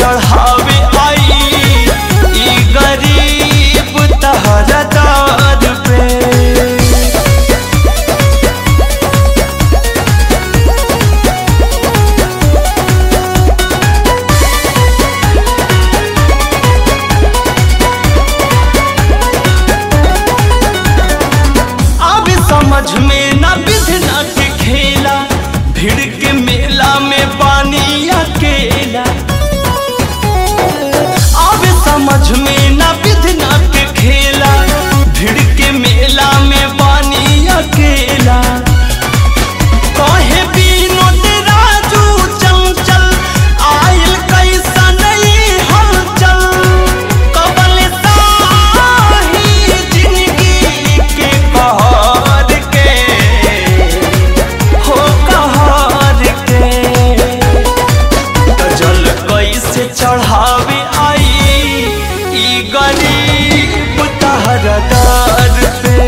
चढ़ावे आई ई गरीब तहरा दर पे अब समझ में न विधना के खेला भीड़ के मेला में पानी अकेला अब समझ में न विधना के खेला भीड़ के मेला में पानी अकेला कहे विनोद राजू चंचल आयल कैसा नहीं हलचल कबल साही जिंदगी के कहर के हो कहर के जल कैसे चढ़ावे आई ई गरीब तहरा दर पे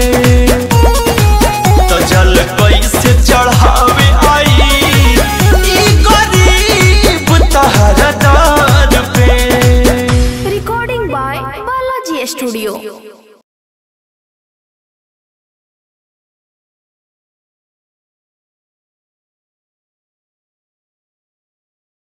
तो जल कैसे चढ़ावे आई ई गरीब तहरा दर पे Recording by Balaji Studio.